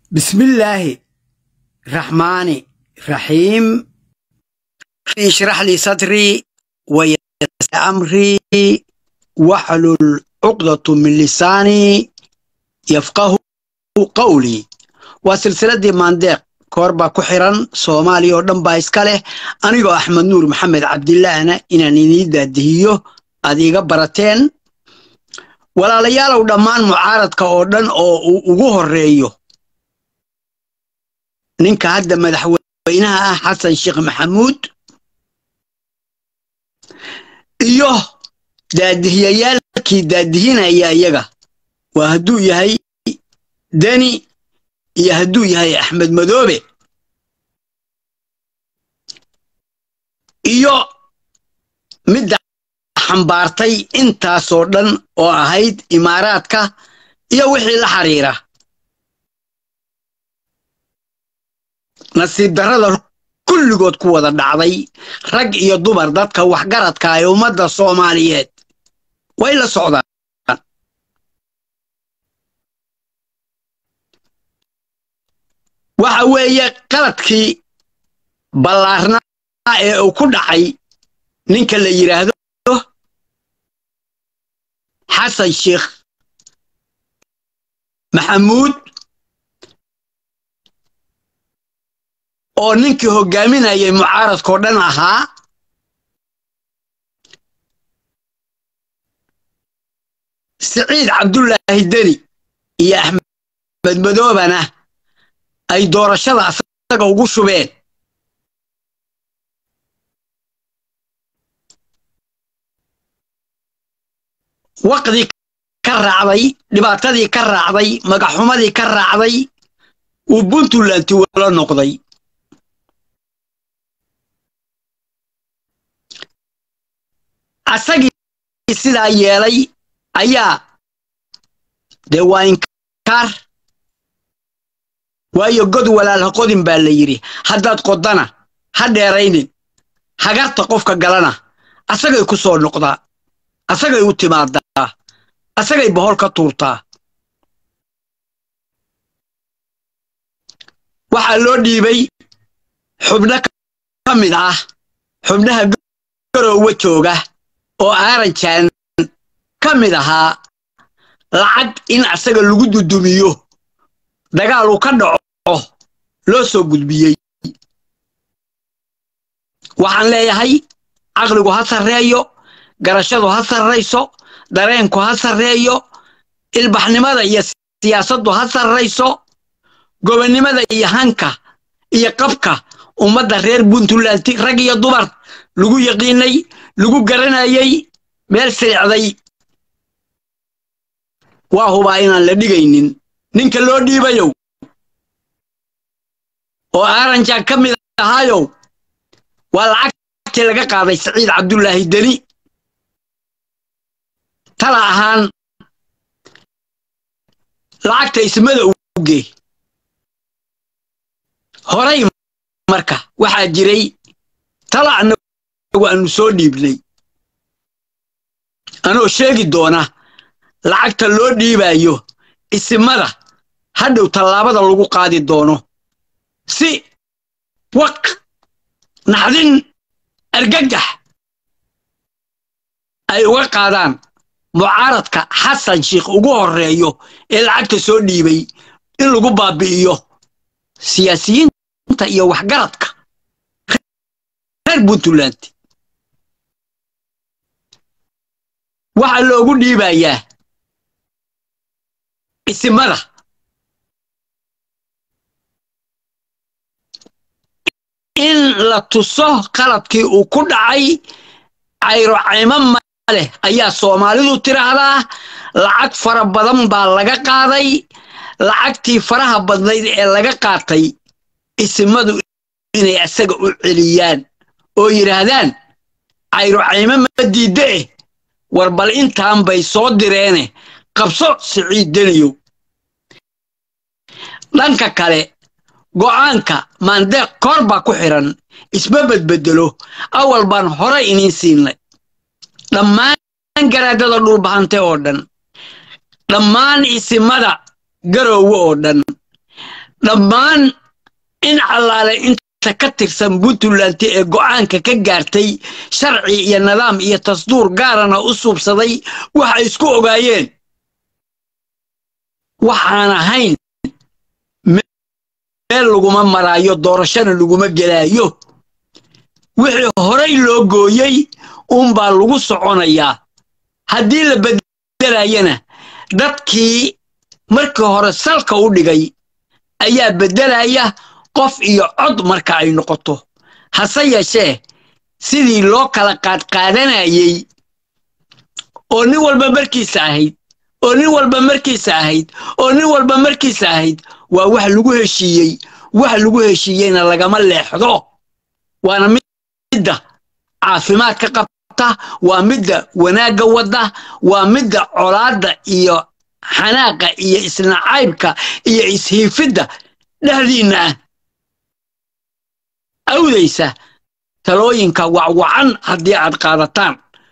بسم الله الرحمن الرحيم اشرح لي صدري ويسر أمري واحلل عقدة من لساني يفقه قولي وسلسلة مانديق كوربا كحران سومالي ودن بايسكاله أنيقو أحمد نور محمد عبد الله أنا إنا نيدا دهيو أديغا براتين ولا ليالو دمان معارض كأودن أو ugu horeeyo ninka hadda madaxweynaha ah xasan sheekh maxamuud iyo daadihiyayaalkii daadihinaya iyaga waa hadduu yahay deni iyo hadduu yahay axmed madoobe iyo midda xambaartay intaasoo dhan oo ahayd imaaraadka iyo wixii la xiriira nasiib darrada kulligood ku wada dhacday rag iyo dumar dadka waxgaradka ee ummadda soomaaliyeed way la socdaan waxa weeye qaladkii ballaarnaa ee uu ku dhacay ninka la yidhaahdo xasan sheekh maxamuud oo ninkii hoggaaminayay mucaaradkao dhan ahaa siciid cabdullaahi deni iyo axmed madoobana ay doorashada asaga ugu shubeen waqdii ka raacday dhibaatadii ka raacday magaxumadii ka raacday uu puntlanti wala noqday asagii sidaa yeelay ayaa dee waa inkaar waayo god walaalha qodin baa la yidhi haddaad qoddana ha dheeraynin hagarta qofka galana asagay ku soo noqdaa asagay u timaadaa asagay bohol ka tuurtaa waxaa loo dhiibay xubno ka mid ah xubnaha garoowa jooga oo aaranjaan ka mid ahaa lacag in asaga lagu dudumiyo dagaal uu ka dhaco loo soo gudbiyey waxaan leeyahay caqligu ha sarreeyo garashadu ha sarrayso dareenku ha sarreeyo ilbaxnimada iyo siyaasaddu ha sarrayso gobonnimada iyo hanka iyo qabka ummadda reer puntland rag iyo dumar lagu yaqiinay lagu garanayay meel silicday waa hubaa inaan la dhigaynin ninka loo dhiibayow oo aaranjaan ka mid ahaayow waa lacagtii laga qaaday saciid cabdullaahi deni tala ahaan lacagta ismada uge horay marka waxaa jiray tala annagu aanu soo dhiibnay anoo sheegi doona lacagta loo dhiibayo isimada hadhow tallaabada lagu qaadi doono si waq naxdin argagax ay uga qaadaan mucaaradka xasan sheikh ugu horreeyo ee lacagta soo dhiibay in lagu baabi'iyo siyaasiyiinta iyo waxgaradka reer puntland waxaa loogu dhiibayaa isimada in la tuso qaladkii uu ku dhacay cayro caymo maleh ayaa soomaalidu tiraahdaa lacag fara badan baa laga qaaday lacagtii faraha badnayd ee laga qaatay isimadu inay asaga u celiyaan oo yidhaahdaan cayro caymo ma diidde eh war bal intaan bay soo direene qabso siciid deniyow dhanka kale go'aanka maandeeq koor baa ku xiran isma bedbedelo awal baan hore iniin siinay dhammaan garaadada dhulbahante oo dhan dhammaan isimada garoowe oo dhan dhammaan in allaale inta ka tirsan puntland ee go'aanka ka gaartay sharci iyo nidaam iyo tasduur gaarana u suubsaday waxay isku ogaayeen waxaan ahayn meel laguma maraayo doorashona laguma gelaayo wixii horay loo gooyey uunbaa lagu soconayaa haddii la beddelayana dadkii markii hore salka u dhigay ayaa beddelaya qof iyo cod marka ay noqoto hase yeeshee sidii loo kala qaadqaadanayey oo nin walba markiisa ahayd oo nin walba markiisa ahayd oo nin walba markiisa ahayd waa wax lagu heshiiyey wax lagu heshiiyeyna lagama leexdo waana midda caafimaadka qabta waa midda wanaagga wadda waa midda colaadda iyo xanaaqa iyo isnacaybka iyo ishiifidda dhexdiinna ah awdaysa talooyinka wacwacan haddii aad qaadataan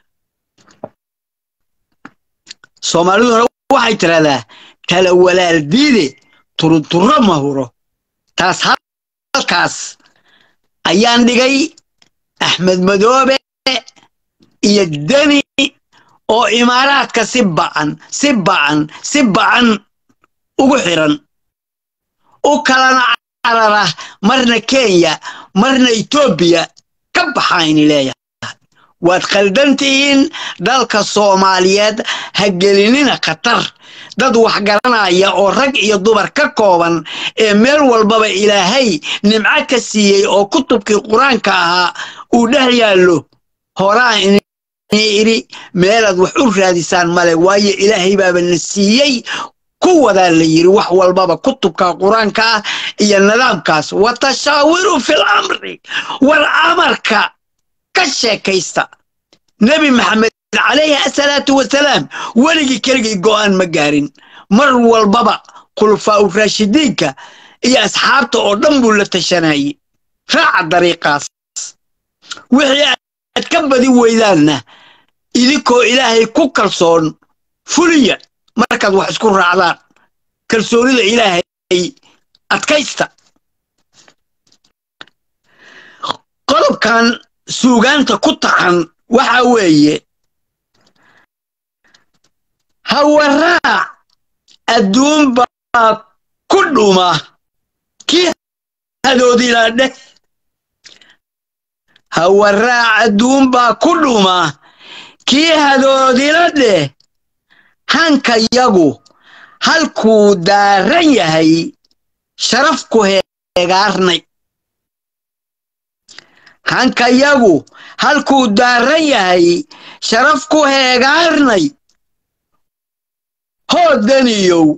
soomaaliduna waxay tidhahdaa tala walaal diide turunturro ma huro taas halkaas ayaan dhigay axmed madoobe iyo deni oo imaaraadka si ba'an si ba'an si ba'an ugu xiran u kalana carara marna kenya marna etoobiya ka baxayni leeyahay waad khaldantihiin dalka soomaaliyeed ha gelinina khatar dad wax garanaya oo rag iyo dumar ka kooban ee meel walbaba ilaahay nimco ka siiyey oo kutubkii qur-aanka ahaa uu dhex yaallo horaan idhi meelaad wax u raadisaan male waayo ilaahay baaba na siiyey ku wadaa la yidhi wax walbaba kutubka qur-aanka ah iyo nidaamkaas wa tashaawiru fil amri war amarka ka sheekaysta nebi maxamed calayhi asalaatu wasalaam weligii keligii go'aan ma gaarin mar walbaba khulafaa u raashidiinka iyo asxaabta oo dhan buu la tashanayey raaca dariiqaas wixii aad ka badi weydaanna idinkoo ilaahay ku kalsoon fuliya markaad wax isku raacdaan kalsoonida ilaahay adkaysta qodobkan suugaanta ku taxan waxa weeye hawaraac adduun baa ku dhuma kii hadoodila dheh hawaraac adduun baa ku dhuma kii hadoodila dheh hankayagu halkuu daaran yahay sharaf ku heegaarnay hankayagu halkuu daaran yahay sharaf ku heegaarnay hoodaniyow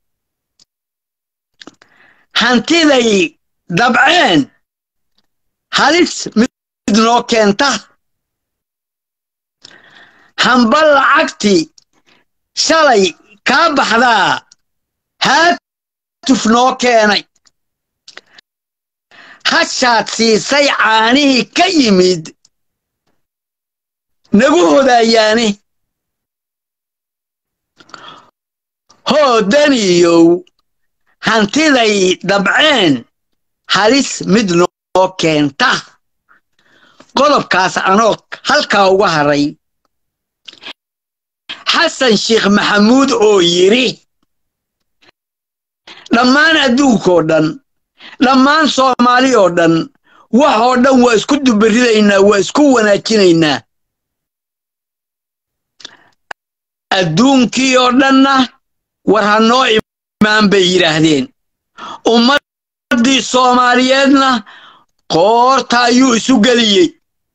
hantiday dabceen halis mid noo keenta hamba lacagti shalay kaa baxdaa haatuf noo keenay hashaad siisay caanihii ka yimid nagu hodaayaane hoodaniyow hantiday dabceen halis mid noo keenta qodobkaas anoo halkaa uga haray xasan sheekh maxamuud oo yidhi dhammaan adduunkoo dhan dhammaan soomaali oo dhan wax oo dhan waa isku dubaridaynaa waa isku wanaajinaynaa adduunkii oo dhanna war ha noo imaan bay yidhaahdeen ummaddii soomaaliyeedna qoorta ayuu isu geliyey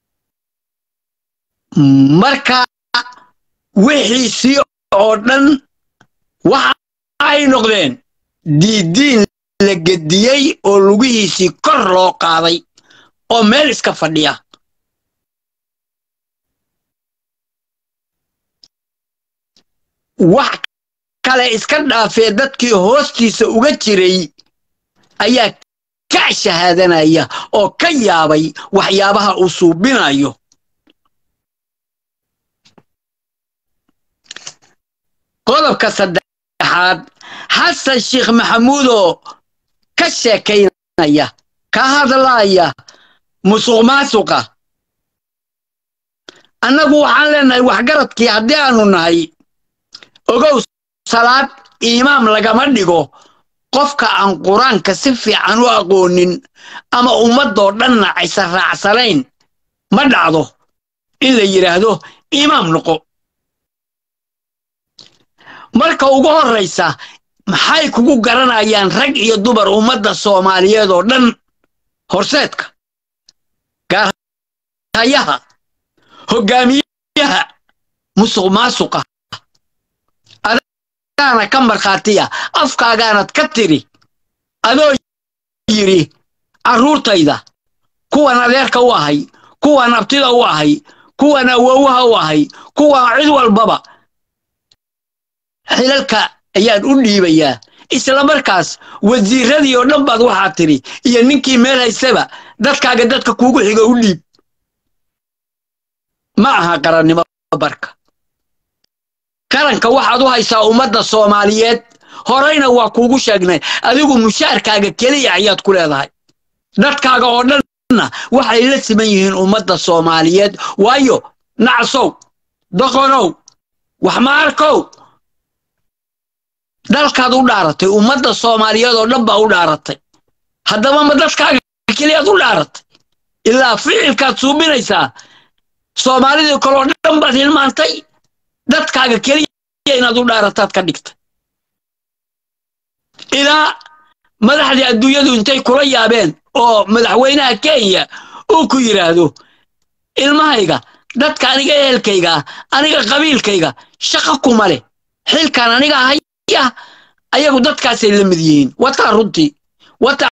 marka wixiisii oo dhan waxa ay noqdeen diiddiin la gediyey oo lugihiisii kor loo qaaday oo meel iska fadhiya wax kale iska dhaafee dadkii hoostiisa uga jiray ayaa ka shahaadanaya oo ka yaabay waxyaabaha uu suubinayo qodobka saddexaad xasan sheekh maxamuudoo ka sheekaynaya ka hadlaaya musuq maasuqa annagu waxaan leenahay waxgaradkii haddii aanu nahay ogow salaad imaam lagama dhigo qofka aan qur-aanka si fiican u aqoonin ama ummadoo dhanna aysan raacsanayn ma dhacdo in la yidhaahdo imaam noqo marka ugu horraysa maxay kugu garanayaan rag iyo dumar ummadda soomaaliyeed oo dhan horseedka gaarhayaha hoggaamiyaha musuq maasuqa adaana ka markhaatiya afkaagaanad ka tiri adoo yidhi carruurtayda kuwan adeerka u ahay kuwan abtida u ahay kuwan awowaha u ahay kuwan cid walbaba xilalka ayaan u dhiibayaa isla markaas wasiiradii oo dhan baad waxaa tidhi iyo ninkii meel haystaba dadkaaga dadka kuugu xiga u dhiib ma aha qarannimo barka qaranka waxaad u haysaa ummadda soomaaliyeed horeyna waa kuugu sheegnay adigu mushaarkaaga keliya ayaad ku leedahay dadkaaga oo dhanna waxay la siman yihiin ummadda soomaaliyeed waayo nacsow doqonow waxmaarkow dalkaad u dhaaratay ummadda soomaaliyeed oo dhan baa u dhaaratay haddaba ma dadkaaga keliyaad u dhaaratay ilaa ficilkaad suubinaysaa soomaalidii kaloo dhan baad hilmaantay dadkaaga keliya inaad u dhaarataad ka dhigtay ilaa madaxdii adduunyadu intay kula yaabeen oo madaxweynaha kenya uu ku yidhaahdo ilmahayga dadka aniga ehelkayga aniga qabiilkayga shaqa kuma leh xilkan aniga haya ayagu dadkaasay la mid yihiin wataa runtii wataa